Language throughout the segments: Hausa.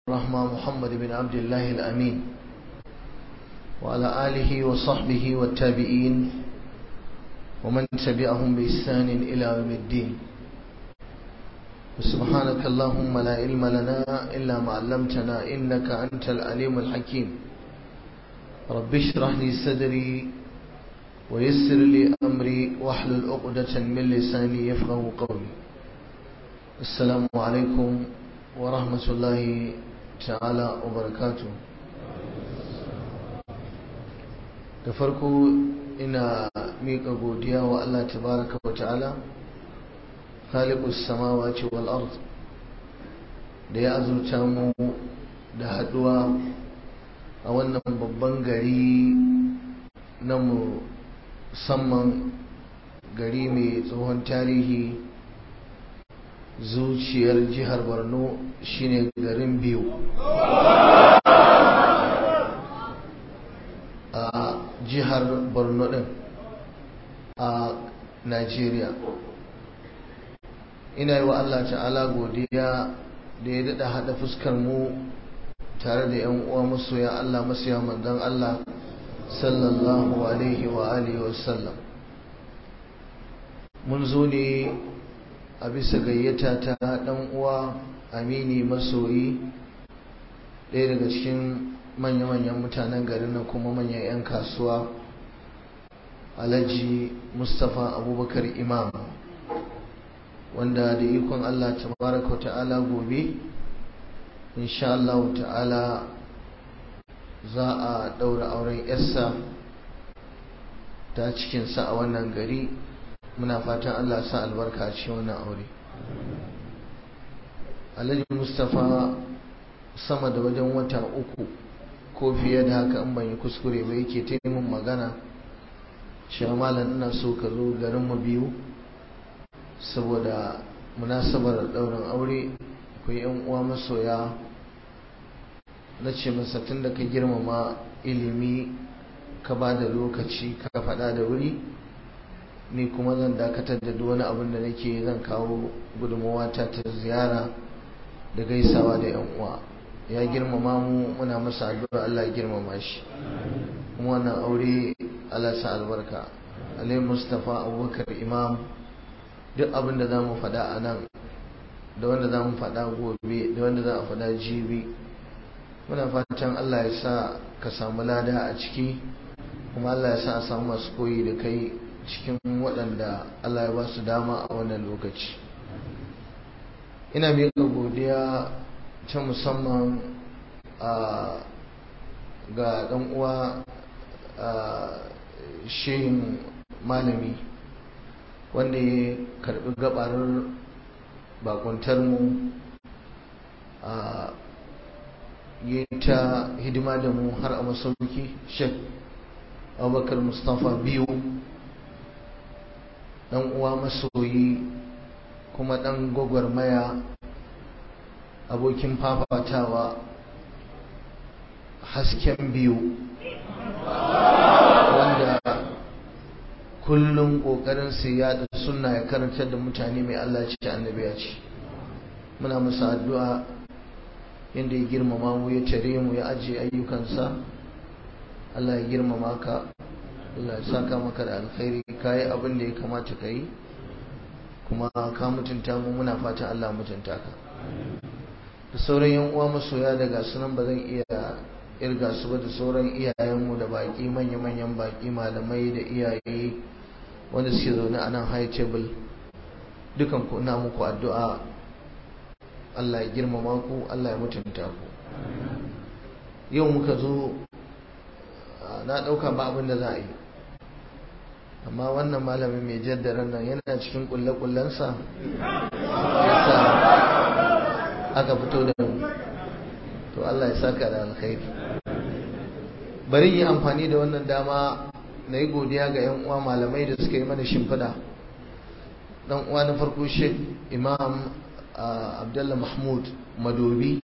الرحمة محمد بن عبد الله الأمين وعلى آله وصحبه والتابعين ومن تبعهم بإحسان إلى يوم الدين سبحانك اللهم لا علم لنا إلا ما علمتنا إنك أنت العليم الحكيم رب اشرح لي صدري ويسر لي أمري واحلل عقدة من لساني يفقه قولي السلام عليكم ورحمة الله تعالى وبركاته da farko ina miƙa godiya wa Allah tabaraka wa ta'ala khaliqus samawati wal ard da ya azurta mu da haduwa a wannan babban gari na musamman gari mai tsohon tarihi zuciyar jihar borno shine garin biyu a jihar borno din a nigeria ina yi wa allah ta'ala godiya da ya daɗa haɗa fuskar mu tare da yan uwa masoya allah masoya manzon allah sallallahu alaihi wa alihi wasallam mun zo ne a bisa gayyata ta ɗan uwa amini masoyi ɗaya daga cikin manya-manyan mutanen garin nan kuma manyan 'yan kasuwa alhaji mustapha abubakar imam wanda da ikon allah tabaraka ta'ala gobe insha Allah ta'ala za a ɗaura auren yarsa ta cikinsa a wannan gari muna fatan allah sa albarka ce wannan aure alhaji mustapha sama da wajen wata uku ko fiye da haka in ban yi kuskure ba yake taimun magana cewa malam ina so ka zo garin mu biyu saboda munasabar ɗaurin aure akwai yan uwa masoya na ce masa tun da ka girmama ilimi ka ba da lokaci ka faɗa da wuri ni kuma zan dakatar da duk wani abin da nake zan kawo gudunmawa ta ta ziyara da gaisawa da yan uwa ya girmama mu muna masa addu'a Allah ya girmama shi kuma wannan aure Allah sa albarka Alai Mustafa Abubakar Imam duk abin da zamu faɗa a nan da wanda zamu faɗa gobe da wanda za a faɗa jibi muna fatan Allah ya sa ka samu lada a ciki kuma Allah ya sa a samu masu koyi da kai cikin waɗanda Allah ya ba su dama a wannan lokaci ina miƙa godiya ta musamman ga ɗan uwa shehin malami wanda ya karɓi gabarar bakuntarmu a yi ta hidima da mu har a masauki shek abubakar mustapha biyu ɗan uwa masoyi kuma ɗan gwagwarmaya abokin fafatawa hasken biyu wanda kullum ƙoƙarin su yada suna ya karantar da mutane mai Allah ce annabi ya ce muna musu addu'a yadda ya girmama mu ya tare mu ya ajiye ayyukansa Allah ya girmama ka Allah ya saka maka da alkhairi kayi abin da ya kamata ka yi kuma ka mutunta mu muna fatan Allah mutunta ka da sauran yan uwa masoya daga sunan ba zan iya irga su ba da sauran iyayenmu da baki manya-manyan baki malamai da iyaye wanda suke zaune a nan high table dukan ku ina muku addu'a Allah ya girmama ku Allah ya mutunta ku yau muka zo na ɗauka ba abin da za a yi amma wannan malamin mai jaddaren nan yana cikin kulle-kullensa yasa aka fito da mu to Allah ya saka da alkhairi bari yi amfani da wannan dama na yi godiya ga yan uwa malamai da suka yi mana shimfiɗa dan uwa na farko sheikh imam abdullah mahmud madobi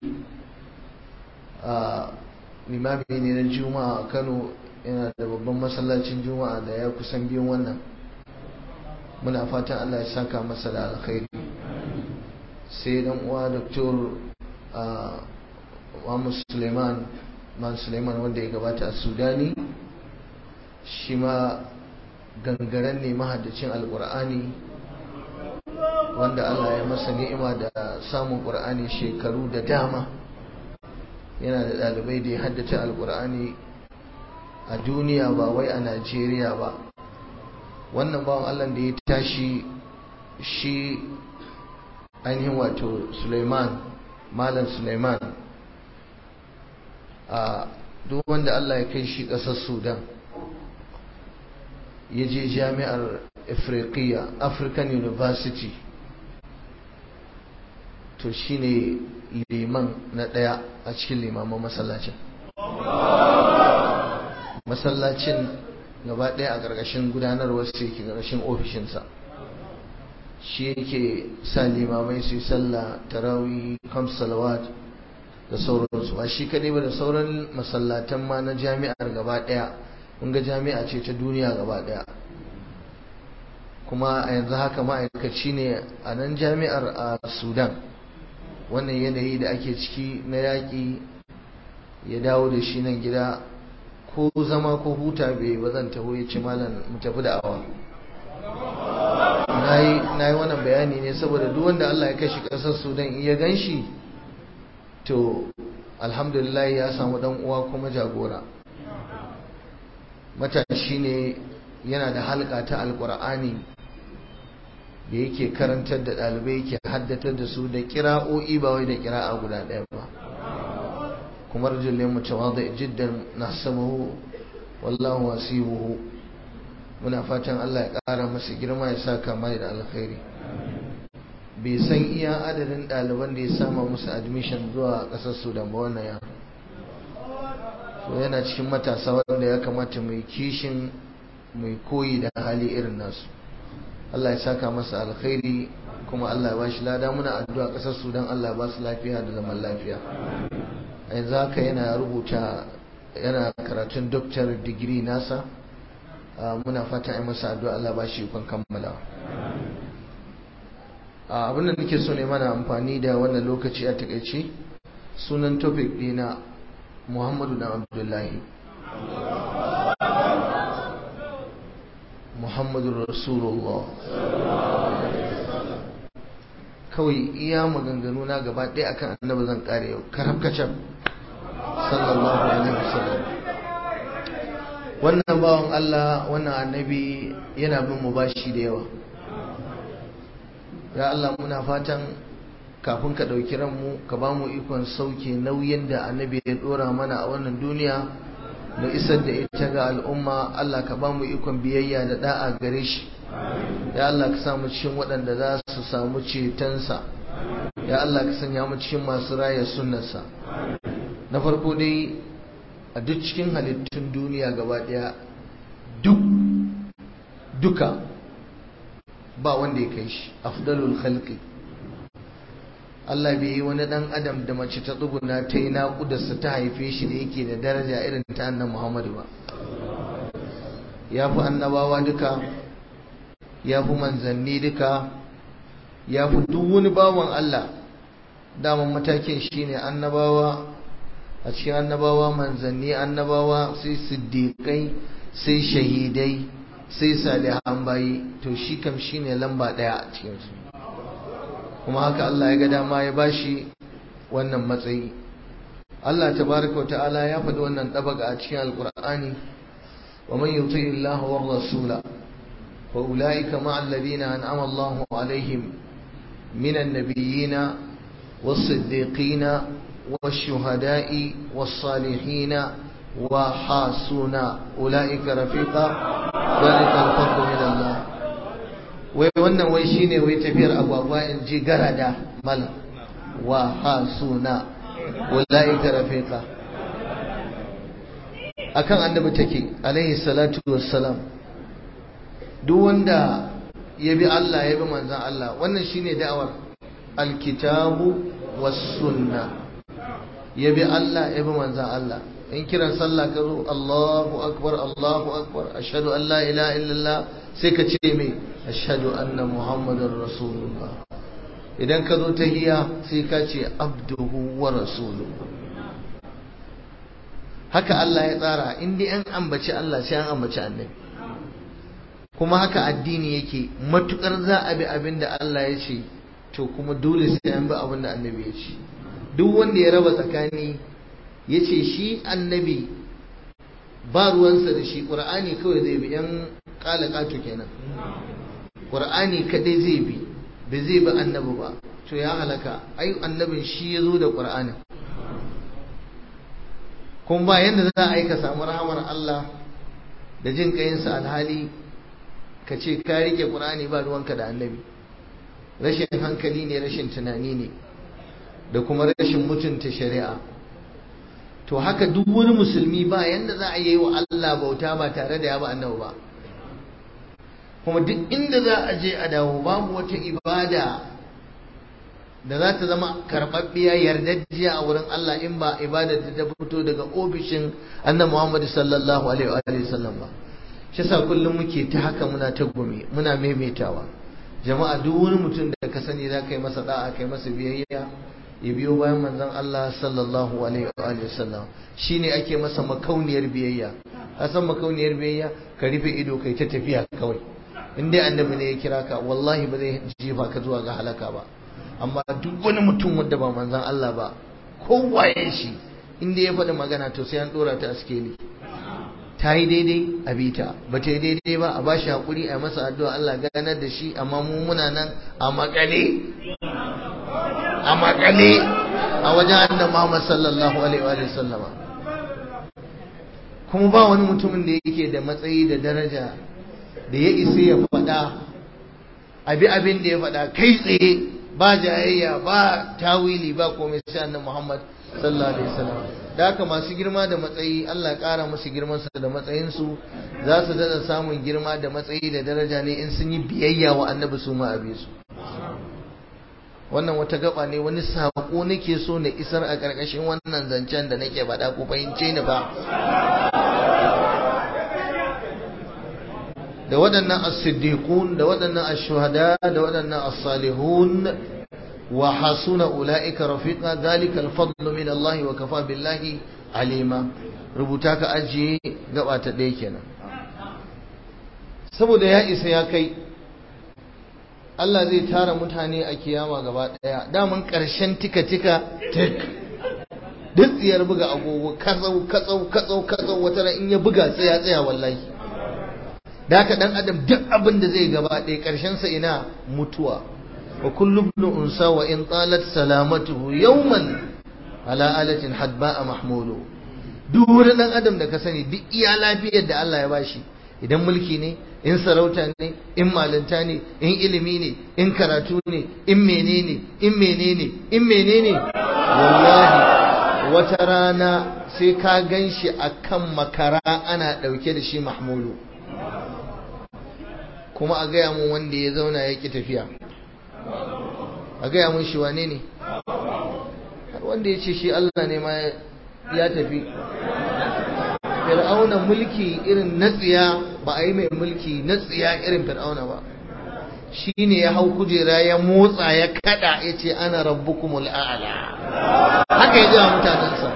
limami ne na juma'a a kano yana da babban masallacin juma'a da ya kusan biyun wannan muna fatan allah ya saka masa da alkhairi sai dan uwa doktor Muhammad Suleiman man Suleiman wanda ya gabata a Sudani shi ma gangaren ne mahaddacin alkur'ani wanda Allah ya masa ni'ima da samun ƙur'ani shekaru da dama yana da ɗalibai da ya haddace alkur'ani a duniya ba wai a Najeriya ba wannan bawan Allah da ya tashi shi ainihin wato Suleiman Malam Suleiman a duk wanda Allah ya kai shi ƙasar Sudan ya je jami'ar Afriqiya African University to shine liman na ɗaya a cikin limaman masallacin masallacin gaba ɗaya a ƙarƙashin gudanarwar su yake ƙarƙashin ofishinsa shi yake sa limamai su yi sallah tarawih kam salawat da sauransu ba shi kadai ba da sauran masallatan ma na jami'ar gaba ɗaya kun ga jami'a ce ta duniya gaba ɗaya kuma a yanzu haka ma'aikaci ne a nan jami'ar a sudan wannan yanayi da ake ciki na yaƙi ya dawo da shi nan gida ko zama ko huta bai ba zan taho ya ce malam mu tafi da awa na yi wannan bayani ne saboda duk wanda Allah ya kashi ƙasar Sudan iya gan shi to alhamdulillah ya samu dan uwa kuma jagora matashi ne yana da halka ta alkur'ani da yake karantar da ɗalibai yake haddatar da su da kira'o'i ba wai da kira'a guda ɗaya ba kuma rajulun mutawadi jiddan nahsabuhu wallahu wasibuhu muna fatan Allah ya ƙara masa girma ya saka mai da alkhairi bai san iya adadin ɗaliban da ya sama musu admission zuwa ƙasar Sudan ba wannan ya so yana cikin matasa wanda ya kamata mai kishin mai koyi da hali irin nasu Allah ya saka masa alkhairi kuma Allah ya ba shi lada muna addu'a ƙasar Sudan Allah ya ba su lafiya da zaman lafiya a yanzu haka yana rubuta yana karatun doctor digiri nasa muna fatan ai masa addu'a Allah ba shi ikon kammala abin da nake so ne mana amfani da wannan lokaci a takaice sunan topic dina Muhammadu da Abdullahi Muhammadu Rasulullah kawai iya maganganu na gaba ɗaya akan annabi zan kare yau karab kacab sallallahu alaihi wasallam wannan bawan Allah wannan annabi yana bin mu bashi da yawa ya Allah muna fatan kafin ka ɗauki ranmu ka ba mu ikon sauke nauyin da annabi ya ɗora mana a wannan duniya da isar da ita ga al'umma Allah ka ba mu ikon biyayya da da'a gare shi ya Allah ka samu cikin waɗanda za su samu cetonsa ya Allah ka sanya mu cikin masu raya sunnarsa na farko dai a duk cikin halittun duniya gaba ɗaya duk duka ba wanda ya kai shi afdalul khalqi Allah bai yi wani dan adam da mace ta tsuguna ta yi naƙudarsa ta haife shi da yake da daraja irin ta annan Muhammadu ba ya fi annabawa duka ya fi manzanni duka ya fi duk wani bawan Allah daman matakin shine annabawa a cikin annabawa manzanni annabawa sai siddiƙai sai shahidai sai salihan bayi to shi kam shine lamba ɗaya a cikinsu kuma haka Allah ya ga dama ya bashi wannan matsayi Allah tabaraka ta'ala ya faɗi wannan ɗabaga a cikin alƙur'ani wa man yuti Allah war rasula fa ulaika ma alladhina an'ama Allah alaihim minan nabiyyina was-siddiqina wash-shuhada'i was-salihin wa hasuna ulaika rafiqa dhalika al-fadlu min Allah wai wannan wai shine wai tafiyar agwagwa in ji garada mal wa hasuna wallahi rafiqa akan annabi take alaihi salatu wassalam duk wanda ya bi Allah ya bi manzon Allah wannan shine da'awar alkitabu was sunna ya bi Allah ya bi manzon Allah in kiran sallah ka zo Allahu akbar Allahu akbar ashhadu an la ilaha illallah sai ka ce me ashhadu anna muhammadar rasulullah idan ka zo tahiyya sai ka ce abduhu wa rasuluhu haka Allah ya tsara in dai an ambaci Allah sai an ambaci annabi kuma haka addini yake matukar za a bi abin da Allah ya ce to kuma dole sai an bi abin da annabi ya ce duk wanda ya raba tsakani ya ce shi annabi ba ruwansa da shi ƙur'ani kawai zai bi yan ƙalaƙato kenan ƙur'ani kadai zai bi ba zai bi annabi ba to ya halaka ai annabin shi ya zo da ƙur'anin kuma ba yadda za a yi ka samu rahamar Allah da jin ƙayinsa alhali ka ce ka rike ƙur'ani ba ruwanka da annabi rashin hankali ne rashin tunani ne da kuma rashin mutunta shari'a to haka duk wani musulmi ba yanda za a yi wa Allah bauta ba tare da ya ba annabi ba kuma duk inda za a je a dawo babu wata ibada da za ta zama karɓaɓɓiya yardajjiya a wurin Allah in ba ibada da ta fito daga ofishin annabi Muhammad sallallahu alaihi wa sallam ba shi yasa kullum muke ta haka muna ta gumi muna maimaitawa jama'a duk wani mutum da ka sani za ka yi masa da'a kai masa biyayya ya biyo bayan manzon Allah sallallahu alaihi wa sallam shine ake masa makauniyar biyayya ka san makauniyar biyayya ka rufe ido kai ta tafiya kawai in dai annabi ne ya kira ka wallahi ba zai jefa ka zuwa ga halaka ba amma duk wani mutum wanda ba manzon Allah ba kowaye shi in dai ya faɗi magana to sai an dora ta askeli ta yi daidai a bita ba ta yi daidai ba a bashi haƙuri a masa addu'a Allah ganar da shi amma mu muna nan a makale a makale a wajen annabi Muhammad sallallahu alaihi wa sallama kuma ba wani mutumin da yake da matsayi da daraja da ya isa ya faɗa abi abin da ya faɗa kai tsaye ba jayayya ba tawili ba komai sai annabi Muhammad sallallahu alaihi wasallam da haka masu girma da matsayi Allah ƙara musu girmansu da matsayinsu za su dada samun girma da matsayi da daraja ne in sun yi biyayya wa annabi su ma abe su wannan wata gaba ne wani saƙo nake so na isar a ƙarƙashin wannan zancen da nake faɗa ku fahimce ni ba da waɗannan as-siddiqun da waɗannan ash-shuhada da waɗannan as-salihun wa hasuna ulaika rafiqa dhalika al-fadl min Allah wa kafa billahi alima rubuta ka ajiye gaba ta ɗaya kenan saboda ya isa ya kai Allah zai tara mutane a kiyama gaba ɗaya daman ƙarshen tika tika tik duk tsiyar buga agogo katsau katsau katsau katsau wata in ya buga tsaya tsaya wallahi da haka dan adam duk abin da zai gaba ɗaya ƙarshen sa ina mutuwa wa kullu ibn unsa wa in talat salamatuhu yawman ala alatin hadba'a mahmulu duk wani dan adam da ka sani duk iya lafiyar da Allah ya bashi idan mulki ne in sarauta ne in malinta ne in ilimi ne in karatu ne in menene in menene in menene wallahi wata rana sai ka gan shi a kan makara ana ɗauke da shi mahmulu kuma a gaya mun wanda ya zauna ya ƙi tafiya a gaya mun shi wane ne har wanda ya ce shi Allah ne ma ya tafi fir'auna mulki irin na tsiya ba a yi mai mulki na tsiya irin fir'auna ba shi ne ya hau kujera ya motsa ya kada ya ce ana rabbukumul a'la haka ya gaya mutanensa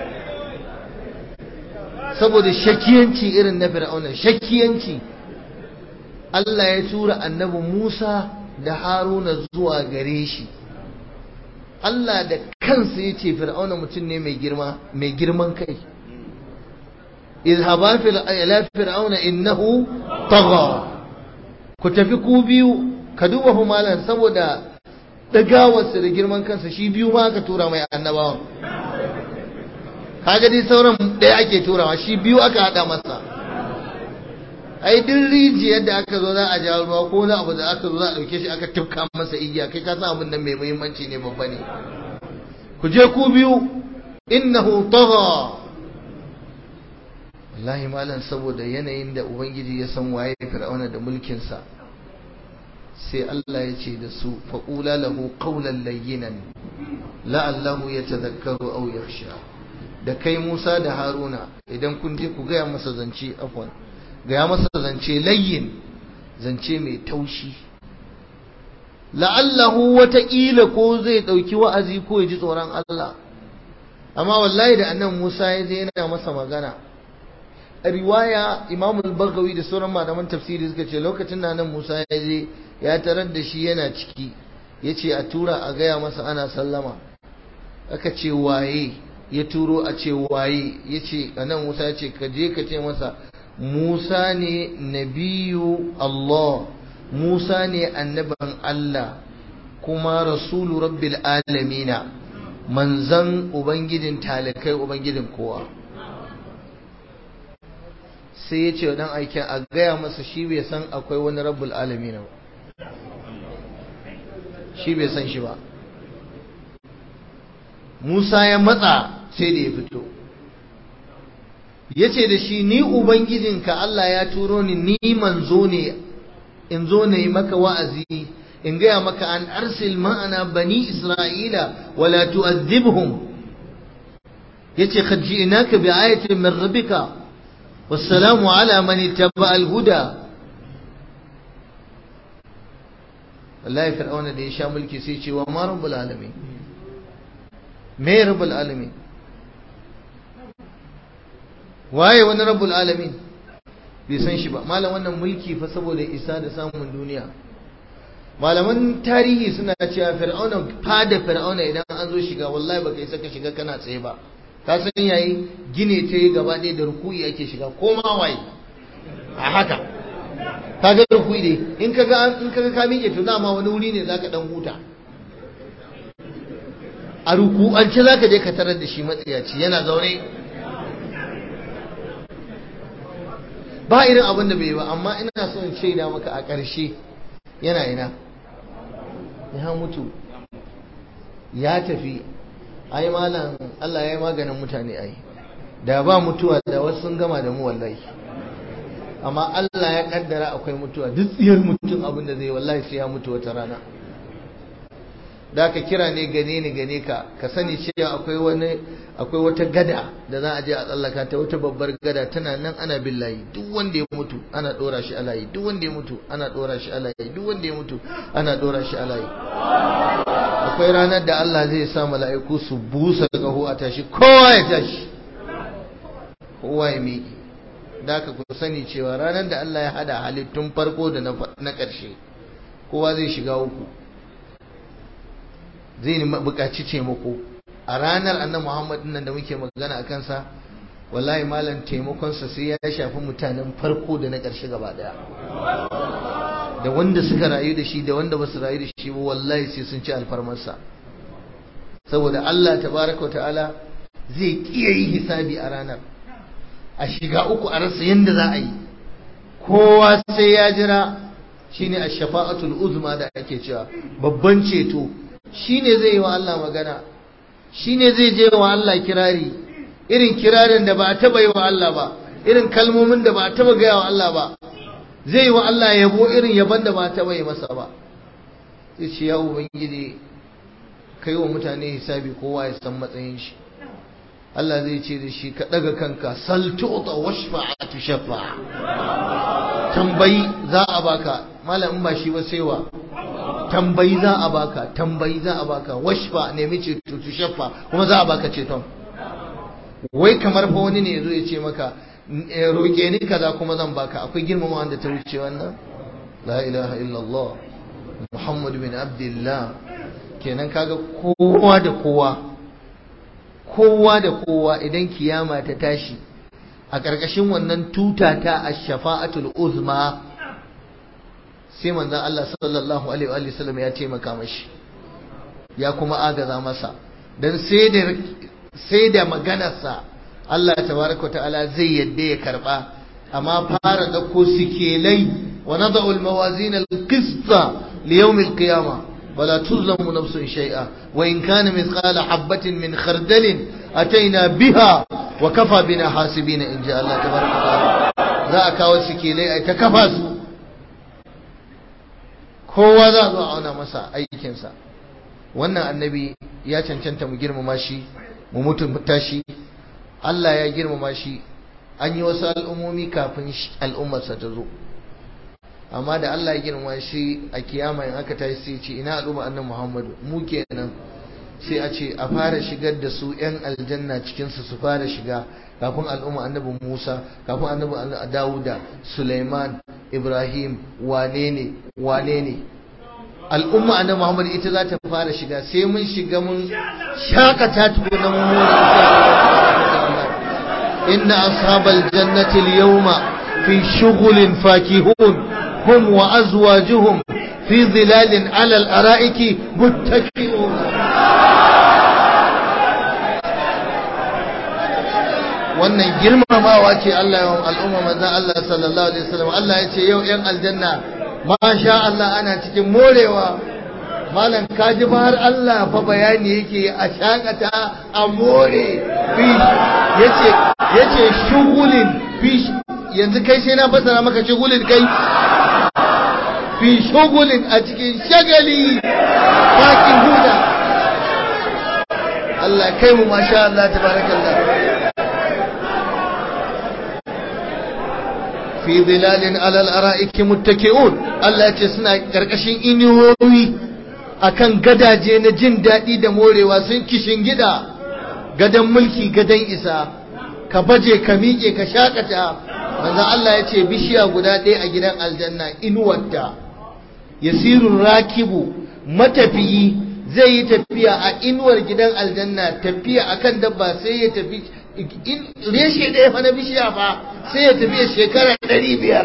saboda shakiyanci irin na fir'auna shakiyanci Allah ya tura annabi Musa da Haruna zuwa gare shi Allah da kansa ya ce fir'auna mutum ne mai girma mai girman kai izhaba ila fir'auna innahu tagha ku tafi ku biyu ka duba fa malam saboda dagawarsa da girman kansa shi biyu ma aka tura mai annabawan kaga dai sauran ɗaya ake turawa shi biyu aka haɗa masa ai duk rijiyar da aka zo za a ja ruwa ko na abu da aka zo za a ɗauke shi aka tufka masa igiya kai ka san abin nan mai muhimmanci ne babba ne ku je ku biyu innahu tagha wallahi malam saboda yanayin da ubangiji ya san waye fir'auna da mulkinsa sai Allah ya ce da su faƙula lahu qawlan layyinan la'allahu yatadhakkaru aw yakhsha da kai Musa da Haruna idan kun je ku gaya masa zance afwan gaya masa zance layyin zance mai taushi la'allahu wataƙila ko zai ɗauki wa'azi ko ya ji tsoron Allah amma wallahi da annan Musa ya je yana masa magana a riwaya Imam al-Baghawi da sauran malaman tafsiri suka ce lokacin da nan Musa ya je ya tarar da shi yana ciki yace a tura a gaya masa ana sallama aka ce waye ya turo a ce waye yace anan Musa ya ce ka je ka ce masa Musa ne nabiyu Allah Musa ne annaban Allah kuma rasulu rabbil alamina manzan ubangijin talikai ubangijin kowa sai ya ce dan aikin a gaya masa shi bai san akwai wani rabbul alamina ba shi bai san shi ba Musa ya matsa sai da ya fito ya ce da shi ni ubangijinka Allah ya turo ni ni manzo ne in zo na yi maka wa'azi in gaya maka an arsil ma'ana bani isra'ila wala tu'adhibhum yace qad ji'naka bi ayatin min rabbika wassalamu ala man ittaba al-huda wallahi fir'auna da ya sha mulki sai ce wa ma rabbul alamin me rabbul alamin waye wani rabbul alamin bai san shi ba malam wannan mulki fa saboda isa da samun duniya malaman tarihi suna cewa fir'auna fada fir'auna idan an zo shiga wallahi baka isa ka shiga kana tsaye ba ka san yayi gine ta yi gaba ɗaya da rukuyi ake shiga ko ma waye a haka ka ga rukuyi dai in ka ga in ka ga ka miƙe to dama wani wuri ne zaka dan huta a ruku an ce zaka je ka tarar da shi matsiyaci yana zaune ba irin abin da bai ba amma ina son shaida maka a ƙarshe yana ina ya mutu ya tafi ai malam Allah ya yi maganin mutane ai da ba mutuwa da wasu sun gama da mu wallahi amma Allah ya kaddara akwai mutuwa duk tsiyar mutum abin da zai wallahi sai ya mutu wata rana da ka kira ne gane ni gane ka ka sani cewa akwai wani akwai wata gada da za a je a tsallaka ta wata babbar gada tana nan ana bin layi duk wanda ya mutu ana dora shi a layi duk wanda ya mutu ana dora shi a layi duk wanda ya mutu ana dora shi a layi akwai ranar da Allah zai sa mala'iku su busa kaho a tashi kowa ya tashi kowa ya miƙe da ka ku sani cewa ranar da Allah ya hada halittun farko da na ƙarshe kowa zai shiga uku zai buƙaci taimako a ranar annan Muhammad nan da muke magana a kansa wallahi malam taimakonsa sai ya shafi mutanen farko da na ƙarshe gaba daya da wanda suka rayu da shi da wanda ba su rayu da shi ba wallahi sai sun ci alfarmarsa saboda Allah tabaraka ta'ala zai kiya yi hisabi a ranar a shiga uku a rasa yadda za a yi kowa sai ya jira shine ash-shafa'atul uzma da ake cewa babban ceto shine zai yi wa Allah magana shine zai je wa Allah kirari irin kirarin da ba a taba yi wa Allah ba irin kalmomin da ba a taba gaya wa Allah ba zai yi wa Allah yabo irin yaban da ba a taba yi masa ba sai ce ya ubangiji kai wa mutane hisabi kowa ya san matsayin shi Allah zai ce da shi ka daga kanka sal tu'ta washfa'atu shafa'a tambayi za a baka malam in ba shi ba sai wa tambayi za a baka tambayi za a baka washfa nemi ceto tu shaffa kuma za a baka ceton wai kamar fa wani ne yazo ya ce maka roƙe ni kaza kuma zan baka akwai girmama wanda ta wuce wannan la ilaha illallah muhammad bin abdullah kenan kaga kowa da kowa kowa da kowa idan kiyama ta tashi a ƙarƙashin wannan tuta ta ash-shafa'atul uzma sai manzon Allah sallallahu alaihi wa sallam ya taimaka mashi ya kuma agaza masa dan sai da sai da maganarsa Allah tabaraka ta'ala zai yadda ya karba amma fara dauko sikelai wa nad'u al-mawazin al-qista li yawm al-qiyamah ولا تظلم نفس شيئا وإن كان مثقال حبة من خردل أتينا بها وكفى بنا حاسبين إن جاء الله تبارك وتعالى ذاك وسكيلي أي تكفاسوا kowa za a zo a auna masa aikinsa wannan annabi ya cancanta mu girmama shi mu mutunta shi Allah ya girmama shi an yi wasu al'ummomi kafin al'ummarsa ta zo amma da Allah ya girmama shi a kiyama in aka tashi sai ce ina al'umma annabi Muhammadu mu kenan sai a ce a fara shigar da su 'yan aljanna cikinsu su fara shiga kafin al'umma annabi Musa kafin annabi Dawuda Sulaiman Ibrahim wane ne wane ne al'umma annabi Muhammad ita za ta fara shiga sai mun shiga mun shakata tukuna mun more inna ashabal jannati al-yawma fi shughulin fakihun hum wa azwajuhum fi dhilalin 'ala al-ara'iki muttaki'un wannan girmamawa ce Allah yawan al'umma manzan Allah sallallahu alaihi wasallam Allah ya ce yau yan aljanna masha Allah ana cikin morewa malam kaji ba har Allah fa bayani yake a shakata a more fi yace yace shugulin fi yanzu kai sai na fasara maka shugulin kai fi shugulin a cikin shagali bakin huda Allah kai mu masha Allah tabarakallah fi zilalin alal ara'iki muttaki'un Allah ya ce suna karkashin iniyoyi akan gadaje na jin daɗi da morewa sun kishin gida gadan mulki gadan isa ka baje ka miƙe ka shakata manzon Allah ya ce bishiya guda ɗaya a gidan aljanna inuwarta yasirun rakibu matafiyi zai yi tafiya a inuwar gidan aljanna tafiya akan dabba sai ya tafi reshe ɗaya fa na bishiya fa sai ya tafiya shekara ɗari biyar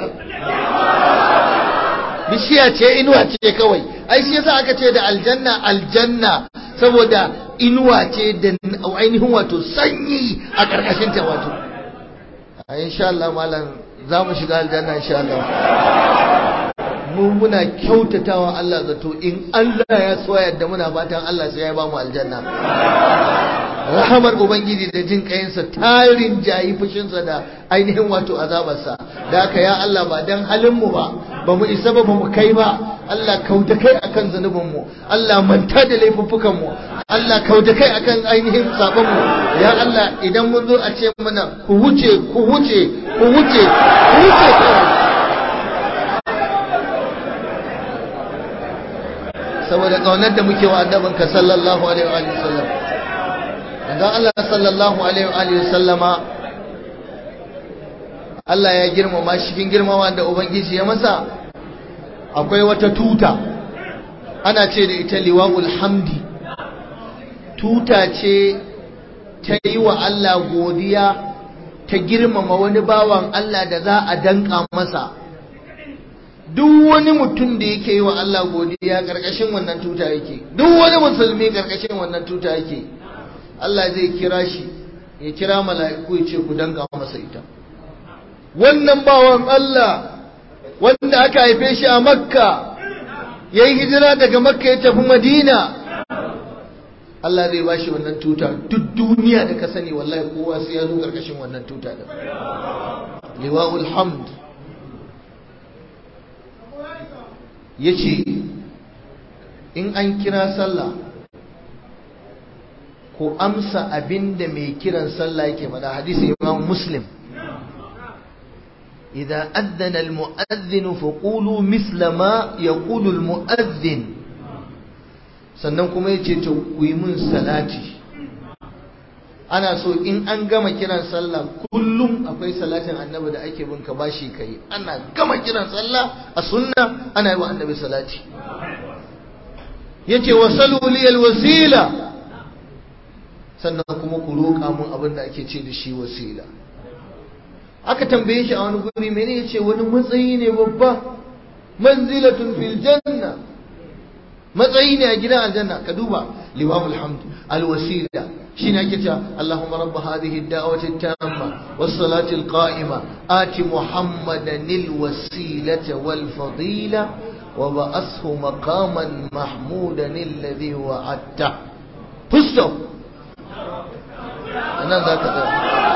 bishiya ce inuwa ce kawai ai shi yasa aka ce da aljanna aljanna saboda inuwa ce da ainihin wato sanyi a ƙarƙashin ta wato a insha Allah malam za mu shiga aljanna insha Allah mu muna kyautatawa Allah zato in Allah ya so yadda muna fatan Allah sai ya ba mu aljanna rahamar ubangiji da jin kayinsa tarin jayi fushinsa da ainihin wato azabarsa da haka ya Allah ba dan halinmu ba ba mu isa ba ba mu kai ba Allah kauda kai akan zanubinmu Allah manta da laifuffukanmu Allah kauda kai akan ainihin sabonmu ya Allah idan mun zo a ce mana ku wuce ku wuce ku wuce ku wuce saboda kaunar da muke wa annabinka sallallahu alaihi wa sallam manzon Allah sallallahu alaihi wa sallama Allah ya girmama shi cikin girmama da ubangiji ya masa akwai wata tuta ana ce da ita liwa'ul hamdi tuta ce ta yi wa Allah godiya ta girmama wani bawan Allah da za a danka masa duk wani mutum da yake yi wa Allah godiya karkashin wannan tuta yake duk wani musulmi karkashin wannan tuta yake Allah zai kira shi ya kira mala'iku ya ce ku danka masa ita wannan bawan Allah wanda aka haife shi a makka ya yi hijira daga makka ya tafi madina Allah zai bashi wannan tuta duk duniya da ka sani wallahi kowa sai ya zo karkashin wannan tuta da liwa'ul hamd ya ce in an kira sallah ko amsa abinda mai kiran sallah yake faɗa hadisi imam muslim إذا أذن المؤذن فقولوا مثل ما يقول المؤذن sannan kuma ya ce ta yi mun salati ana so in an gama kiran sallah kullum akwai salatin annabi da ake bin ka bashi kai ana gama kiran sallah a sunna ana yi wa annabi salati yace wasalu liyal wasila sannan kuma ku roƙa mun abin da ake ce da shi wasila aka tambaye shi a wani guri mene yace wani matsayi ne babba manzilatun fil janna matsayi ne a gidan aljanna ka duba liwamul hamd alwasila shine ake cewa Allahumma rabb hadhihi ad-da'wati at-tamma was-salati al-qa'ima ati muhammadan al-wasilata wal-fadila wa ba'athu maqaman mahmudan alladhi wa'adta fusto anan zaka tsaya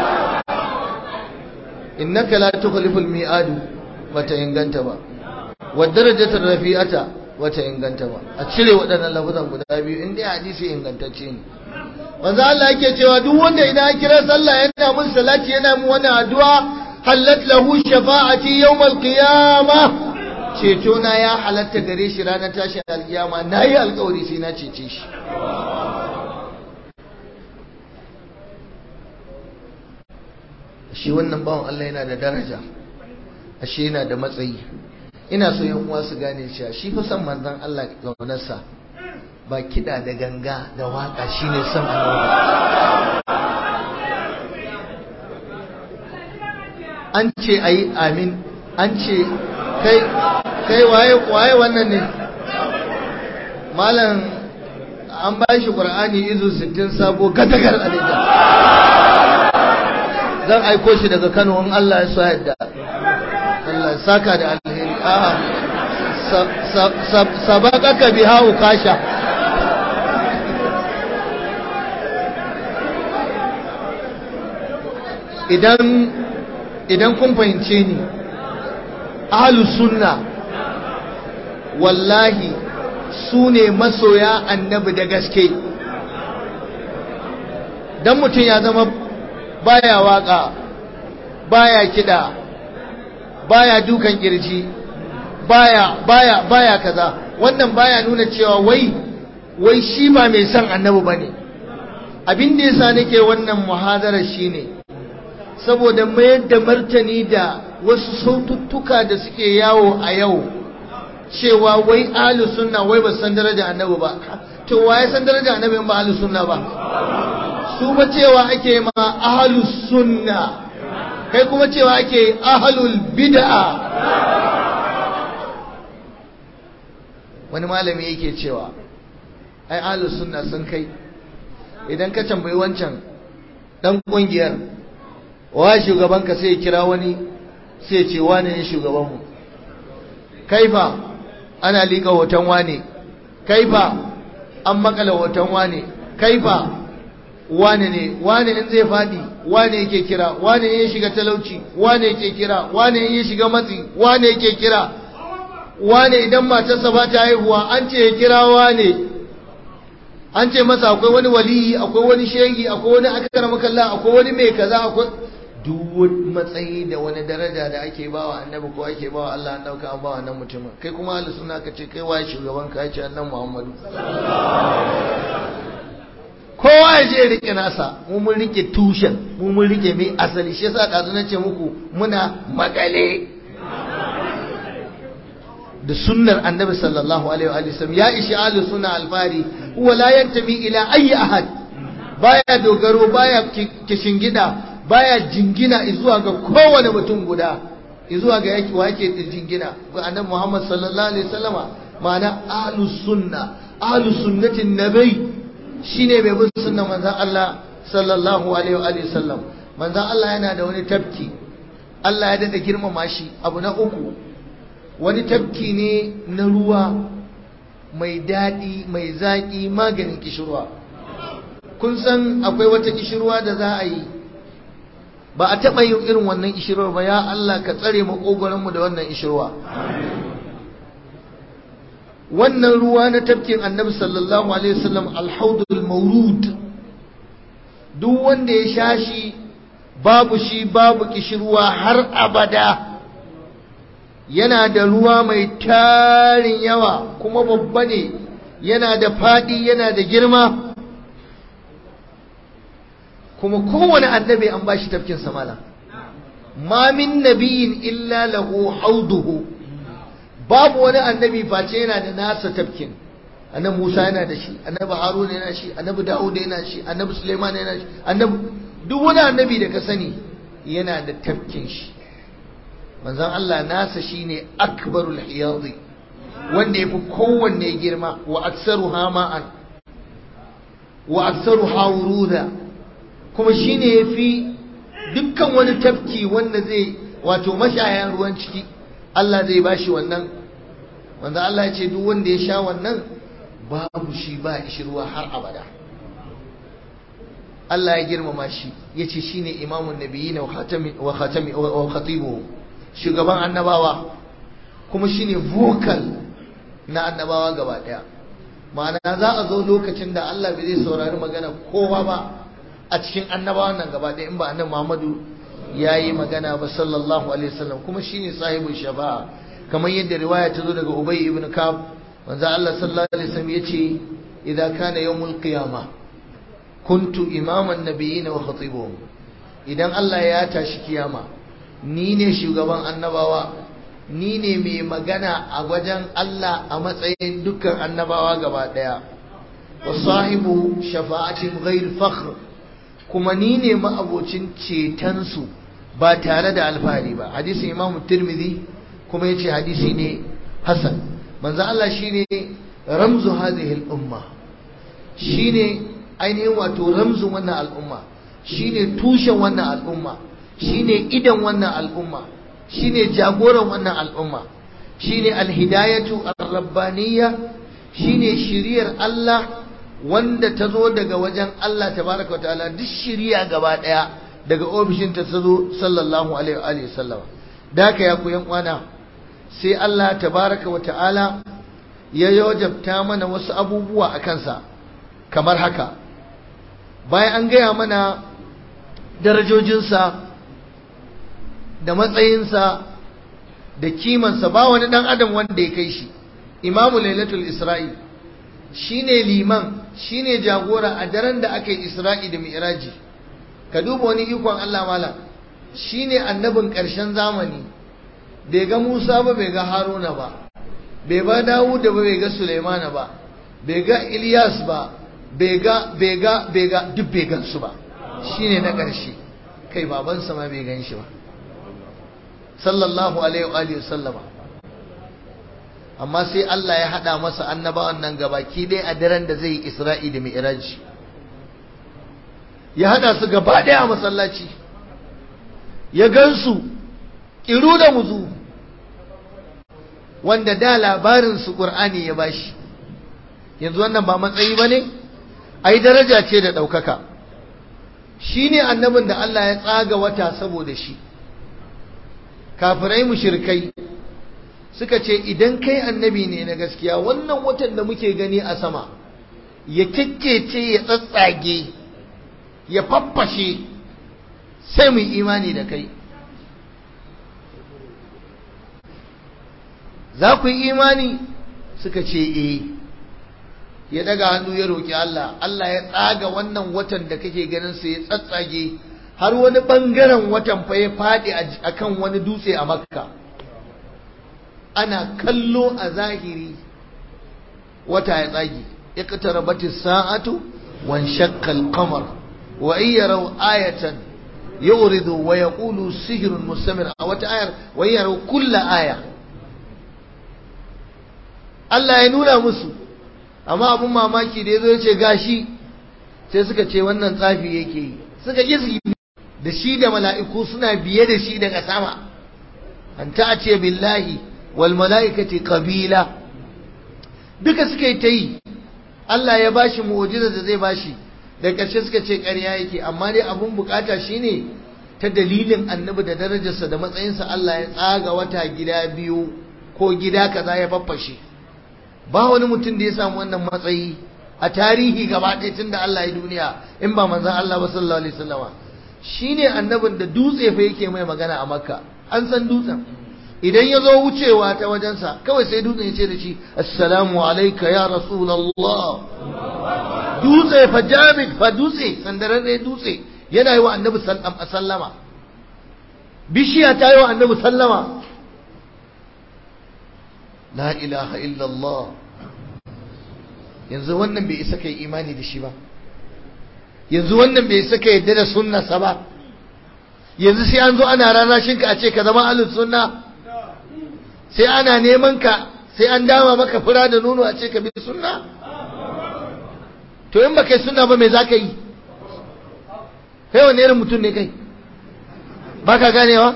innaka la tukhlifu al-mi'ad bata inganta ba wa darajatu rafi'ata wata inganta ba a cire waɗannan lafazan guda biyu in dai hadisi ingantacce ne manzo Allah yake cewa duk wanda idan ya kira sallah yana mun salati yana mun wannan addu'a halat lahu shafa'ati yawm al-qiyamah ceto na ya halatta gare shi ranar tashin alkiyama nayi alƙawari sai na cece shi shi wannan bawan Allah yana da daraja ashe yana da matsayi ina so yan uwa su gane cewa shi fa san manzon Allah gaunarsa ba kiɗa da ganga da waka shine san annabi an ce ayi amin an ce kai kai waye waye wannan ne malam an ba shi qur'ani izu 60 sabo gadagar alida zan aiko shi daga Kano in Allah ya so yadda Allah saka da alheri a'a sabaqaka biha ukasha idan idan kun fahimce ni ahlus sunna wallahi su ne masoya annabi da gaske dan mutum ya zama baya waka baya kida baya dukan kirji baya baya baya kaza wannan baya nuna cewa wai wai shi ba mai son annabi bane abin da yasa nake wannan muhadarar shine saboda mayar da martani da wasu saututtuka da suke yawo a yau cewa wai ahlus sunna wai ba san daraja annabi ba to waye san daraja annabi ba ahlus sunna ba su ba cewa ake ma ahlus sunna kai kuma cewa ake ahlul bid'a wani malami yake cewa ai ahlus sunna sun kai idan ka tambayi wancan dan kungiyar wa shugaban ka sai kira wani sai ce wane ne shugaban mu kaifa ana liƙa hoton wane kaifa an makala hoton wane kaifa wane ne wane in zai faɗi wane yake kira wane ya shiga talauci wane yake kira wane ya shiga matsi wane yake kira wane idan matarsa ba ta haihuwa an ce ya kira wane an ce masa akwai wani waliyi akwai wani shehi akwai wani akaramakalla akwai wani mai kaza akwai duk matsayi da wani daraja da ake bawa annabi ko ake bawa Allah an dauka an bawa wannan mutumin kai kuma ahlus sunna ka ce kai waye shugaban ka ce annabi Muhammadu kowa ya je rike nasa mu mun rike tushen mu mun rike mai asali shi yasa dazu nace muku muna magale da sunnar annabi sallallahu alaihi wa sallam ya ishi ahlus sunna alfari huwa la yantami ila ayi ahad baya dogaro baya kishingida baya jingina zuwa ga kowane mutum guda zuwa ga yake wa yake jingina ga annabi Muhammad sallallahu alaihi wasallama ma'ana ahlus sunna ahlus sunnatin nabi shine mai bin sunnan manzon Allah sallallahu alaihi wa alihi wasallam manzon Allah yana da wani tafki Allah ya dada girmama shi abu na uku wani tafki ne na ruwa mai daɗi mai zaƙi maganin kishirwa kun san akwai wata kishirwa da za a yi ba a taɓa yin irin wannan ishirwar ba ya Allah ka tsare makogoranmu da wannan ishirwa wannan ruwa na tafkin annabi sallallahu alaihi wasallam alhaudul maurud duk wanda ya sha shi babu shi babu kishirwa har abada yana da ruwa mai tarin yawa kuma babba ne yana da faɗi yana da girma kuma kowane annabi an bashi tafkin samala ma min nabiyin illa lahu hauduhu babu wani annabi face yana da nasa tafkin annabi Musa yana da shi annabi Haruna yana shi annabi Dawud yana shi annabi Sulaiman yana shi annabi duk wani annabi da ka sani yana da tafkin shi manzon Allah nasa shine akbarul hiyadi wanda yafi kowanne girma wa aktsaruha ma'an wa aktsaruha wuruda kuma shine yafi dukkan wani tafki wanda zai wato mashayan ruwan ciki Allah zai bashi wannan wanda Allah ya ce duk wanda ya sha wannan babu shi ba ishirwa har abada Allah ya girmama shi ya ce shi ne imamun nabiyyi wa khatibu shugaban annabawa kuma shi ne vocal na annabawa gaba daya ma'ana za a zo lokacin da Allah bai zai saurari magana kowa ba a cikin annabawan nan gaba daya in ba annabi Muhammadu ya yi magana ba sallallahu alaihi wasallam kuma shi ne sahibul shafa'a kamar yadda riwaya ta zo daga Ubay ibn Ka'ab manzo Allah sallallahu alaihi wasallam yace idza kana yawmul qiyamah kuntu imaman nabiyyin wa khatibuhum idan Allah ya tashi kiyama ni ne shugaban annabawa ni ne mai magana a wajen Allah a matsayin dukkan annabawa gaba daya wa sahibu shafa'atin ghair fakhr kuma ni ne ma'abocin cetonsu ba tare da alfahari ba hadisin imamu tirmidhi kuma yace hadisi ne hasan manzo Allah shine ramzu hadhihi al-umma shine ainihin wato ramzun wannan al'umma shine tushen wannan al'umma shine idan wannan al'umma shine jagoran wannan al'umma shine alhidayatu ar-rabbaniyya shine shiriyar Allah wanda ta zo daga wajen Allah tabaraka wataala duk shiriya gaba daya daga ofishin ta zo sallallahu alaihi wa sallam da haka ya ku yan kwana sai Allah tabaraka wataala ya wajabta mana wasu abubuwa a kansa kamar haka bayan an gaya mana darajojinsa da matsayinsa da kimansa ba wani dan adam wanda ya kai shi imamu lailatul isra'i shine liman shine jagora a daren da aka yi isra'i da mi'raji ka duba wani ikon Allah malam shine annabin ƙarshen zamani bai ga Musa ba bai ga Haruna ba bai ba Dawud ba bai ga Sulaimana ba bai ga Ilyas ba bai ga bai ga bai ga duk bai gansu ba shine na ƙarshe kai babansa ma bai gan shi ba sallallahu alaihi wa sallama amma sai Allah ya hada masa annabawan nan gabaki dai a daren da zai yi Isra'i da Mi'raj ya hada su gaba daya a masallaci ya gansu kiru da muzu wanda da labarin su Qur'ani ya bashi yanzu wannan ba matsayi bane ai daraja ce da daukaka shine annabin da Allah ya tsaga wata saboda shi kafirai mushrikai suka ce idan kai annabi ne na gaskiya wannan watan da muke gani a sama ya kikkece ya tsatsage ya faffashe sai mu imani da kai za ku yi imani suka ce eh ya daga hannu ya roƙi Allah Allah ya tsaga wannan watan da kake ganin sa ya tsatsage har wani bangaren watan fa ya faɗi akan wani dutse a makka ana kallo a zahiri wata ya tsagi iqtarabat as-sa'atu wan shaqqa al-qamar wa in yaraw ayatan yuridu wa yaqulu sihrun mustamir a wata ayar wa in yaraw kull aya Allah ya nuna musu amma abun mamaki da yazo ya ce gashi sai suka ce wannan tsafi yake yi suka ji da shi da mala'iku suna biye da shi daga sama an ta ce billahi wal mala'ikati qabila duka suka yi ta yi Allah ya bashi mu'jiza da zai bashi da ƙarshe suka ce ƙarya yake amma dai abun bukata shine ta dalilin annabi da darajarsa da matsayinsa Allah ya tsaga wata gida biyu ko gida kaza ya faffashe ba wani mutum da ya samu wannan matsayi a tarihi gaba ɗaya tunda Allah ya duniya in ba manzon Allah ba sallallahu alaihi wasallama shine annabin da dutse fa yake mai magana a Makka an san dutsen idan ya zo wucewa ta wajensa kawai sai dutsen ya ce da shi assalamu alaika ya rasulallah dutse fa jamid fa dutse sandararre dutse yana yi wa annabi sallama bishiya ta yi wa annabi sallama la ilaha illallah yanzu wannan bai isa kai imani da shi ba yanzu wannan bai isa kai yadda da sunnarsa ba yanzu sai an zo ana rana shinka a ce ka zama ahlus sunna sai ana neman ka sai an dama maka fura da nono a ce ka bi sunna to in baka yi sunna ba me za ka yi kai wani irin mutum ne kai ba ka ganewa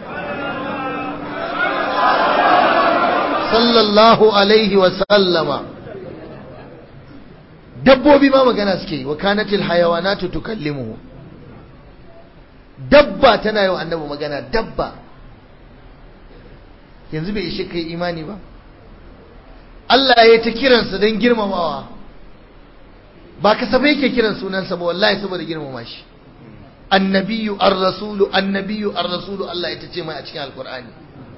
sallallahu alaihi wa sallama dabbobi ma magana suke wa kanatil hayawanatu tukallimuhu dabba tana yi wa annabi magana dabba yanzu bai ishe kai imani ba Allah ya ta kiransa don girmamawa ba kasafai yake kiran sunansa ba wallahi saboda girmama shi annabiyu ar-rasulu annabiyu ar-rasulu Allah ya ta ce mai a cikin alkur'ani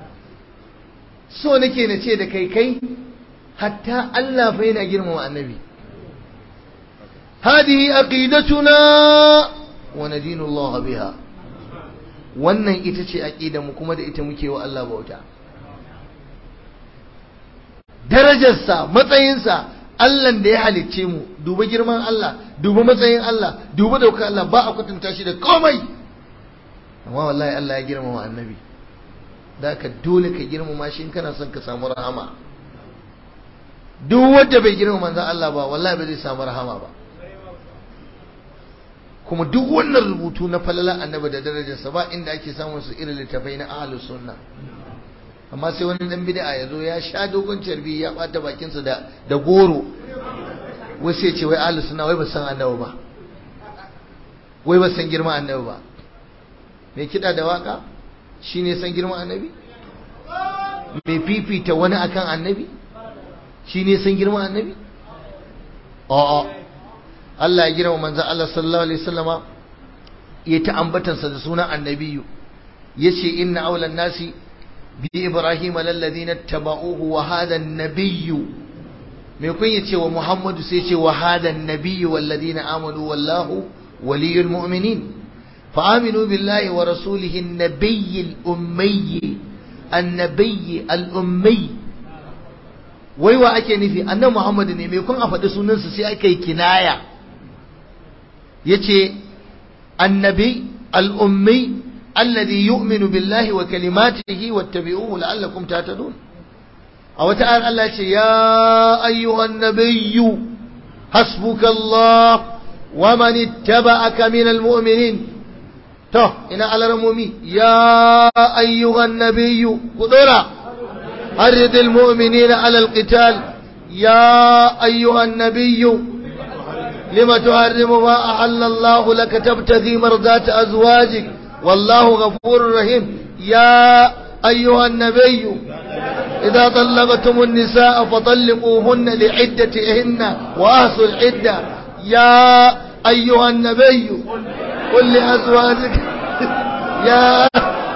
so nake na ce da kai kai hatta Allah fa yana girmama annabi hadihi aqidatuna wa nadinu Allah biha wannan ita ce aqidar mu kuma da ita muke wa Allah bauta darajarsa matsayinsa Allah da ya halicce mu duba girman Allah duba matsayin Allah duba daukar Allah ba a kwatanta shi da komai amma wallahi Allah ya girmama annabi da ka dole ka girmama shi in kana son ka samu rahama duk wanda bai girmama manzon Allah ba wallahi bai zai samu rahama ba kuma duk wannan rubutu na falalan annabi da darajarsa ba inda ake samun su irin littafai na ahlus sunna amma sai wani dan bid'a ya zo ya sha dogon carbi ya bata bakinsa da da goro wai sai ce wai ahlus sunna wai ba san annabi ba wai ba san girman annabi ba mai kida da waka shine san girman annabi mai fifita wani akan annabi shine san girman annabi a'a Allah ya girma manzon Allah sallallahu alaihi wasallama ya ta ambatansa da sunan annabiyu yace inna awlan nasi بإبراهيم للذين اتبعوه وهذا النبي me kun yace wa Muhammadu sai ce wa hada an-nabiy walladhina amanu wallahu waliyul mu'minin fa aminu billahi wa rasulihi an-nabiy al-ummi an-nabiy al-ummi wai wa ake nufi annabi Muhammadu ne me kun a faɗi sunansa sai aka yi kinaya yace annabi al-ummi الذي يؤمن بالله وكلماته واتبعوه لعلكم تهتدون أو تعالى الله يا أيها النبي حسبك الله ومن اتبعك من المؤمنين تو إن على رمومي يا أيها النبي قدرة أرد المؤمنين على القتال يا أيها النبي لم تحرم ما أحل الله لك تبتغي مرضات أزواجك والله غفور رحيم يا أيها النبي إذا طلقتم النساء فطلقوهن لعدتهن وأهسوا العدة يا أيها النبي قل لأزواجك يا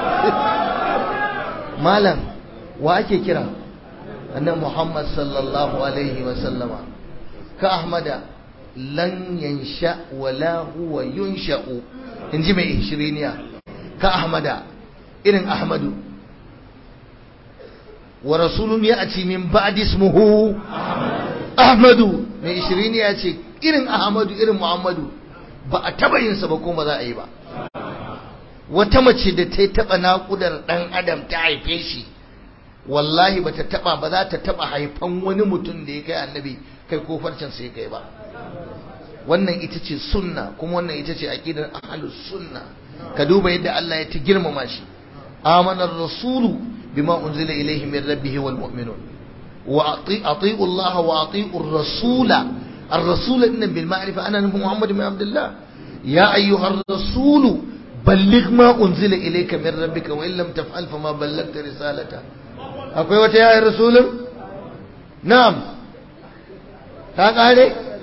مالا وأكي كرا أن محمد صلى الله عليه وسلم كأحمد لن ينشأ ولا هو ينشأ in ji mai shiriniya ka ahmada irin ahmadu wa rasulun ya aci min ba'di ismuhu ahmadu mai shiriniya ce irin ahmadu irin muhammadu ba a taba yin sa ba ko ba za a yi ba wata mace da ta taba naƙudar dan adam ta haife shi wallahi ba ta taba ba za ta taba haifan wani mutum da ya kai annabi kai ko farcen sai kai ba wannan ita ce sunna kuma wannan ita ce aqidar ahlus sunna ka duba yadda Allah ya ta girmama shi amana rasulu bima unzila ilayhi min rabbih wal mu'minun wa ati'u Allah wa ati'u ar-rasula ar-rasul inna bil ma'rifa ana Muhammad bin Abdullah ya ayyuha ar-rasulu balligh ma unzila ilayka min rabbika wa in lam taf'al fama ballaghta risalata akwai wata ya rasulun na'am ta kare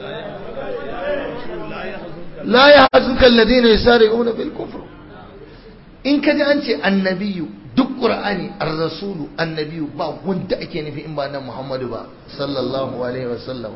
لا يحزنك الذين يسارعون بالكفر in ka ji an ce annabiyu duk qur'ani ar-rasulu annabiyu ba wanda ake nufi in ba nan Muhammadu ba sallallahu alaihi wasallam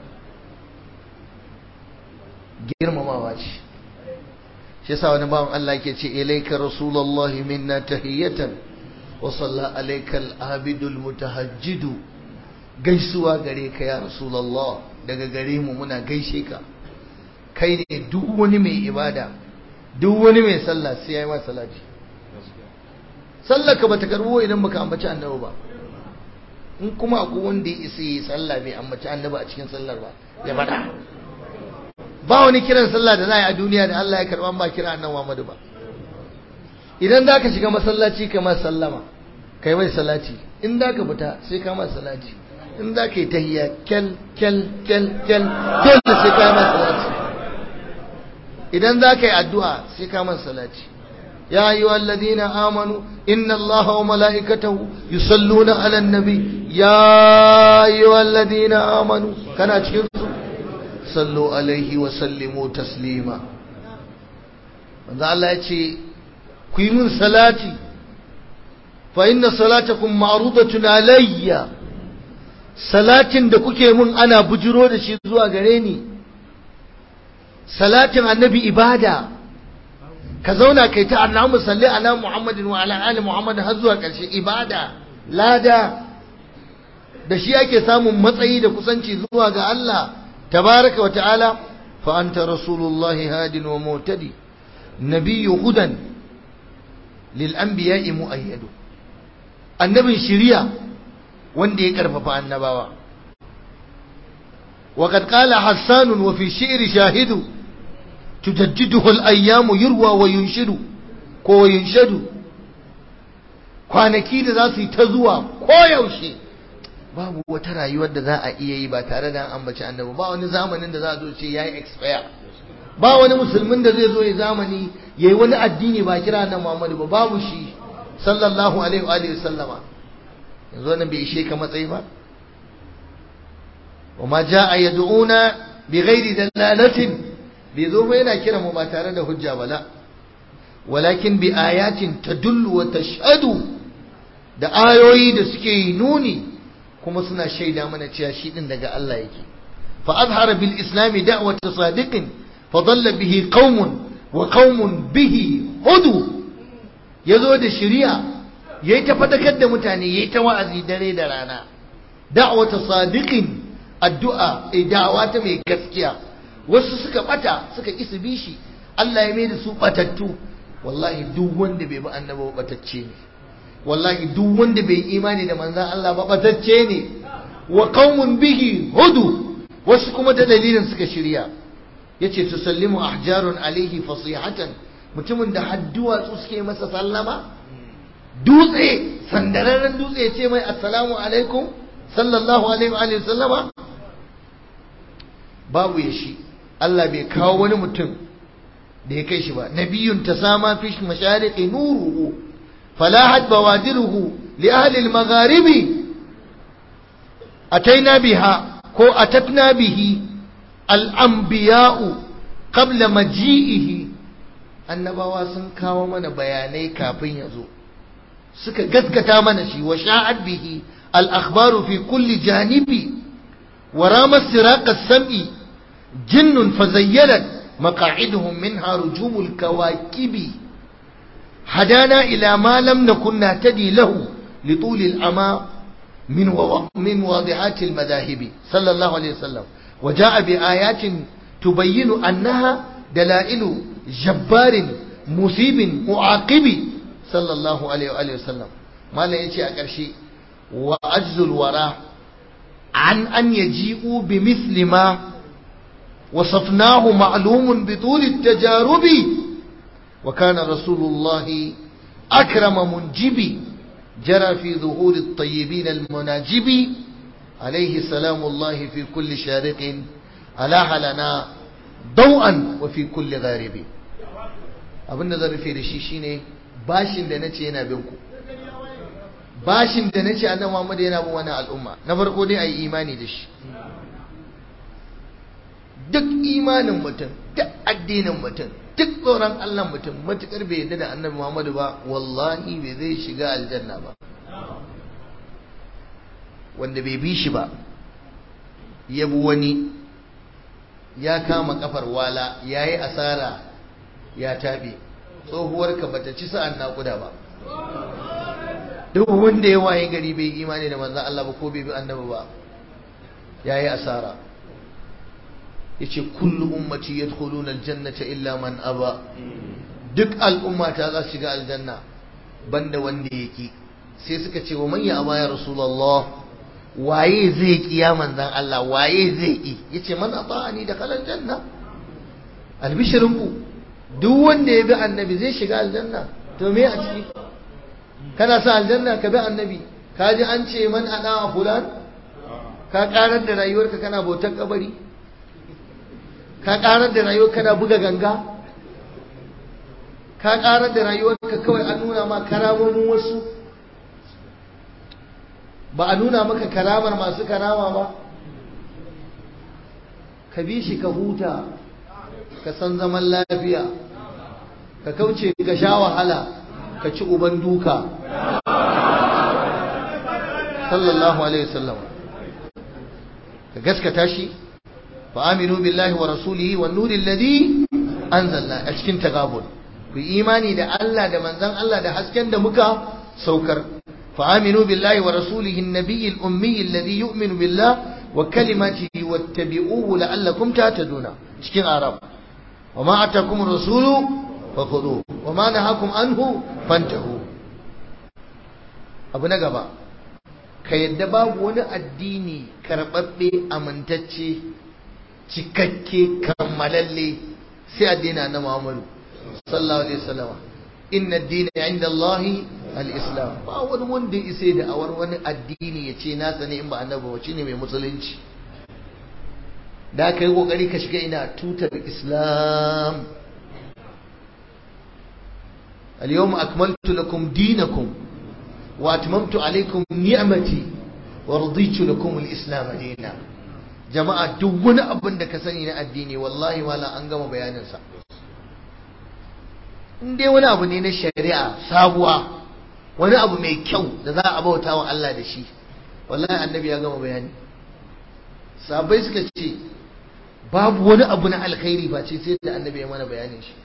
girmamawa ce shi yasa wani bawan Allah yake ce ilayka rasulullahi minna tahiyatan wa salla alayka al-abidul mutahajjidu gaisuwa gare ka ya rasulullah daga gare mu muna gaishe ka kai ne duk wani mai ibada duk wani mai sallah sai ya yi masa salati sallar ka bata karbo idan baka ambaci annabi ba in kuma akwai wanda ya isa yi sallah bai ambaci annabi a cikin sallar ba ya bada ba wani kiran sallah da za a yi a duniya da Allah ya karba ba kira annabi Muhammadu ba idan za ka shiga masallaci ka ma sallama kai mai salati in za ka fita sai ka ma salati in za ka yi tahiyya kyal kyal kyal kyal dole sai ka ma salati idan za ka yi addu'a sai ka man salati ya yi walladina amanu inna allaha wa mala'ikatahu yusalluna ala nabi ya yi walladina amanu kana cikin su sallu alaihi wa sallimu taslima manzo Allah ya ce ku yi min salati fa inna salatakum ma'rudatun alayya salatin da kuke mun ana bujiro da shi zuwa gare ni salatin annabi ibada ka zauna kai ta Allahumma salli ala Muhammadin wa ala ali Muhammad har zuwa ƙarshe ibada lada da shi ake samun matsayi da kusanci zuwa ga Allah tabaraka wa ta'ala fa anta rasulullahi hadin wa mutadi nabiyyu hudan lil anbiya'i muayyadu annabin shiriya wanda ya karfafa annabawa وقد قال حسان وفي الشعر شاهد تجدده الأيام يروى وينشد كو ينشد kwanaki da za su yi ta zuwa koyaushe babu wata rayuwar da za a iya yi ba tare da an ambaci annabi ba wani zamanin da za a zo ce yayi expire ba wani musulmin da zai zo ya zamani yayi wani addini ba kira na Muhammadu ba babu shi sallallahu alaihi wa alihi sallama yanzu wannan bai ishe ka matsayi ba وما جاء يدعونا بغير دلالة بذوب هنا كرم ما تارد حجة ولا ولكن بآيات تدل وتشهد da ayoyi da suke nuni kuma suna shaida mana cewa shi din daga Allah yake fa azhara bil islam da'wata sadiqin fa dalla bihi qaumun wa qaumun bihi hudu yazo da shari'a yayi ta fadakar da mutane yayi ta wa'azi dare da rana da'wata sadiqin addu'a idawa ta mai gaskiya wasu suka bata suka ki bi shi Allah ya mai da su batattu wallahi duk wanda bai bi annabi ba batacce ne wallahi duk wanda bai imani da manzon Allah ba batacce ne wa qaumun bihi hudu wasu kuma da dalilin suka shirya yace tusallimu ahjarun alaihi fasihatan mutumin da hadduwa su suke masa sallama dutse sandararren dutse ya ce mai assalamu alaikum sallallahu alaihi wa sallama babu ya shi Allah bai kawo wani mutum da ya kai shi ba nabiyun tasama fi mashariqi nuruhu falahat bawadiruhu li ahli al-magharibi ataina biha ko atatna bihi al-anbiya'u qabla maji'ihi annabawa sun kawo mana bayanai kafin ya zo suka gaskata mana shi wa sha'ad bihi al-akhbaru fi kulli janibi ورام السراق السمع جن فزينت مقاعدهم منها رجوم الكواكب هدانا إلى ما لم نكن نهتدي له لطول الأمى من من واضحات المذاهب صلى الله عليه وسلم وجاء بآيات تبين أنها دلائل جبار مصيب معاقب صلى الله عليه وآله وسلم ما لا يجي أكرشي وأجز الوراء عن أن يجيئوا بمثل ما وصفناه معلوم بطول التجارب وكان رسول الله أكرم منجب جرى في ظهور الطيبين المناجب عليه سلام الله في كل شارق ألاح لنا ضوءا وفي كل غارب abin da zan rufe da shi shine bashin da nace yana bin ku bashin da nace annabi Muhammad yana bin wannan al'umma na farko dai ayi imani da shi duk imanin mutum duk addinin mutum duk tsoron Allah mutum matukar bai yarda da annabi Muhammad ba wallahi bai zai shiga aljanna ba wanda bai bi shi ba ya bi wani ya kama kafar wala yayi asara ya tabe tsohuwarka bata ci sa'an naƙuda ba duk wanda ya waye gari bai imani da manzon Allah ba ko bai bi annabi ba yayi asara yace kullu ummati yadkhuluna aljannata illa man aba duk al'umma ta za su shiga aljanna banda wanda yake sai suka ce wa man ya aba ya rasulullah waye zai kiya manzon Allah waye zai yi yace man ata'ani da kalal janna albishirinku duk wanda ya bi annabi zai shiga aljanna to me a ciki kana sa aljanna ka bi annabi ka ji an ce man ana a fulan ka karar da rayuwarka kana bautar kabari ka karar da rayuwar kana buga ganga ka karar da rayuwarka kawai an nuna ma karamomin wasu ba a nuna maka karamar masu karama ba ka bi shi ka huta ka san zaman lafiya ka kauce ka sha wahala ka ci uban duka sallallahu alaihi wasallam ka gaskata shi fa aminu billahi wa rasulihi wan nuri alladhi anzalna a cikin tagabun ku imani da Allah da manzon Allah da hasken da muka saukar fa aminu billahi wa rasulihi an-nabiyyi al-ummi alladhi yu'minu billah wa kalimatihi wattabi'uhu la'allakum tahtaduna cikin arab wa ma atakum rasulu fakhudhu wa ma nahakum anhu fantahu abu na gaba ka yadda babu wani addini karɓaɓɓe amintacce cikakke kammalalle sai addini na Muhammadu sallallahu alaihi wasallam inna ad-dina 'inda Allah al-islam ba wani wanda isa da awar wani addini ya ce nasa ne in ba annabi ba shine mai musulunci da ka yi kokari ka shiga ina tutar islam al-yawma akmaltu lakum dinakum wa atmamtu alaykum ni'mati wa raditu lakum al-islam dinan jama'a duk wani abin da ka sani na addini wallahi wala an gama bayanin sa in dai wani abu ne na shari'a sabuwa wani abu mai kyau da za a bauta wa Allah da shi wallahi annabi ya gama bayani sabai suka ce babu wani abu na alkhairi ba ce sai da annabi ya mana bayanin shi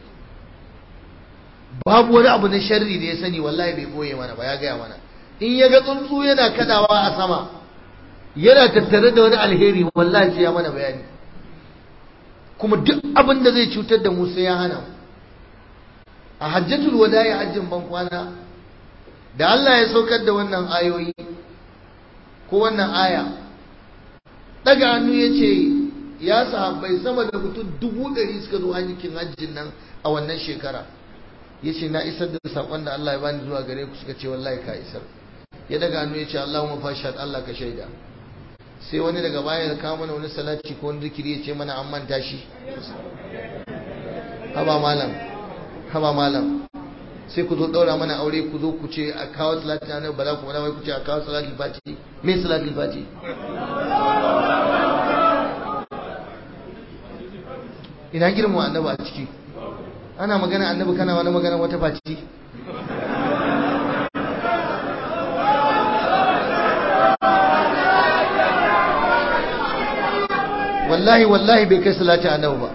babu wani abu na sharri da ya sani wallahi bai boye mana ba ya gaya mana in ya ga tsuntsu yana kadawa a sama yana tattare da wani alheri wallahi sai ya mana bayani kuma duk abin da zai cutar da mu sai ya hana a hajjatul wada'i hajjin ban kwana da Allah ya saukar da wannan ayoyi ko wannan aya daga hannu ya ce ya sahabbai sama da mutum dubu ɗari suka zo hajjikin hajjin nan a wannan shekara ya ce na isar da saƙon da Allah ya bani zuwa gare ku suka ce wallahi ka isar ya daga hannu ya ce Allahumma fashhad Allah ka shaida sai wani daga baya ya kawo mana wani salati ko wani zikiri ya ce mana an manta shi haba malam haba malam sai ku zo daura mana aure ku zo ku ce a kawo salatin annabi ba za ku wai ku ce a kawo salatul fati me salatul fati ina girma annabi a ciki ana magana annabi kana wani magana wata fati wallahi wallahi bai kai salati annabi ba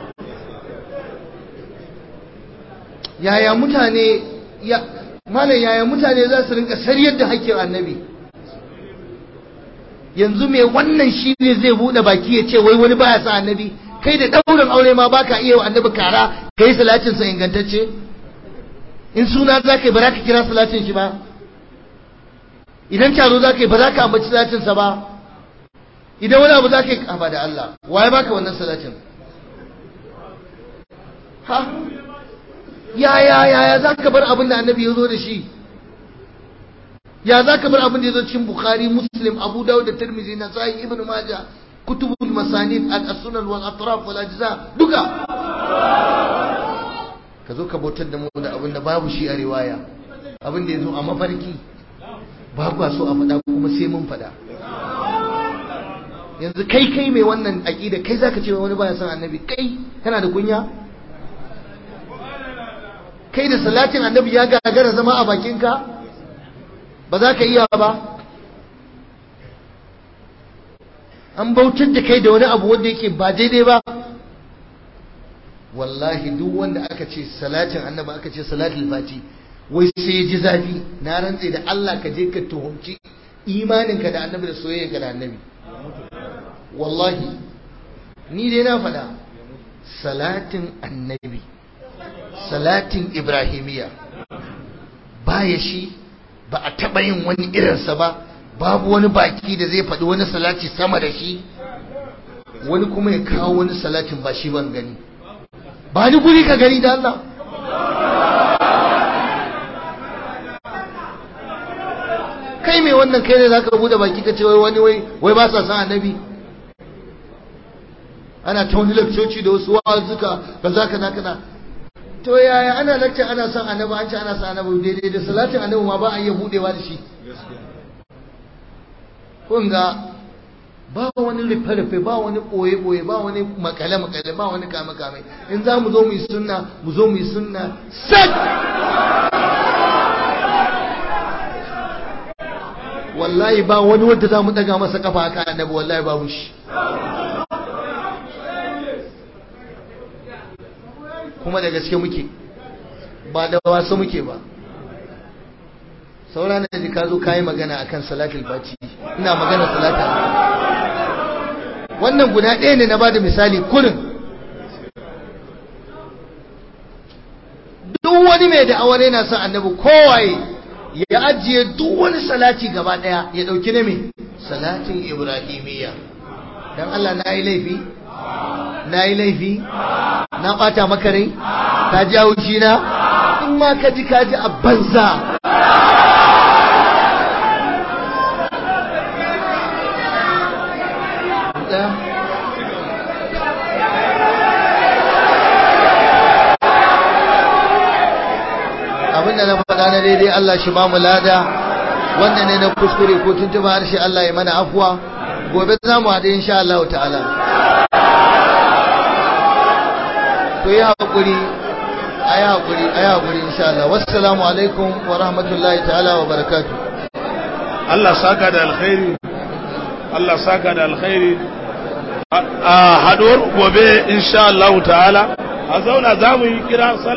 yaya mutane ya malam yaya mutane za su rinka sariyar da hakkin annabi yanzu me wannan shi ne zai bude baki ya ce wai wani baya sa annabi kai da daurin aure ma baka iya wa annabi kara kai salatin sa ingantacce in suna za ka yi ba za ka kira salatin shi ba idan taro za ka yi ba za ka ambaci salatin sa ba idan wani abu za ka yi ba da Allah waye baka wannan salatin ha yaya yaya za ka bar abin da annabi ya zo da shi ya za ka bar abin da ya zo cikin bukhari muslim abu dawud da tirmizi na sahi ibn majah kutubul masanid al sunan wal atraf wal ajza duka ka zo ka bautar da mu da abin da babu shi a riwaya abin da ya zo a mafarki ba kwa so a faɗa kuma sai mun faɗa yanzu kai kai mai wannan aƙida kai zaka ce wani baya son annabi kai kana da kunya kai da salatin annabi ya gagara zama a bakinka ba za ka iya ba an bautar da kai da wani abu wanda yake ba daidai ba wallahi duk wanda aka ce salatin annabi aka ce salatul fati wai sai ya ji zafi na rantse da Allah ka je ka tuhumci imaninka da annabi da soyayyarka da annabi wallahi ni dai na faɗa salatin annabi salatin ibrahimiya baya shi ba a taɓa yin wani irinsa ba babu wani baki da zai faɗi wani salati sama da shi wani kuma ya kawo wani salatin ba shi ban gani ba ni guri ka gani da Allah kai mai wannan kai ne zaka bude baki ka ce wai wani wai wai ba sa san annabi ana ta wani lakcoci da wasu wa'azuka kaza kaza kaza to yaya ana lakta ana son annabi an ce ana son annabi daidai da salatin annabi ma ba a iya budewa da shi kun ga ba wani rufe-rufe ba wani ɓoye-ɓoye ba wani makale-makale ba wani kame-kame in za mu zo mu yi sunna mu zo mu yi sunna sak wallahi ba wani wanda za mu ɗaga masa kafa haka annabi wallahi babu shi kuma da gaske muke ba da wasu muke ba saura na ji ka zo kayi magana akan salatul fati ina magana salatul wannan guda ɗaya ne na bada misali kurin duk wani mai da'awar yana son annabi kowaye ya ajiye duk wani salati gaba ɗaya ya ɗauki na me salatin ibrahimiyya dan Allah na yi laifi na yi laifi na ɓata maka rai ka ji haushi na in ma ka ji ka ji a banza abinda na faɗa na daidai Allah shi ba mu lada wannan ne na kuskure ko tuntuba harshe Allah ya mana afuwa gobe za mu haɗu insha Allah ta'ala to yi haƙuri a yi haƙuri a yi haƙuri insha Allah wassalamu alaikum wa rahmatullahi ta'ala wa barakatu Allah saka da alkhairi Allah saka da alkhairi a haɗuwar gobe insha Allah ta'ala a zauna za mu yi kira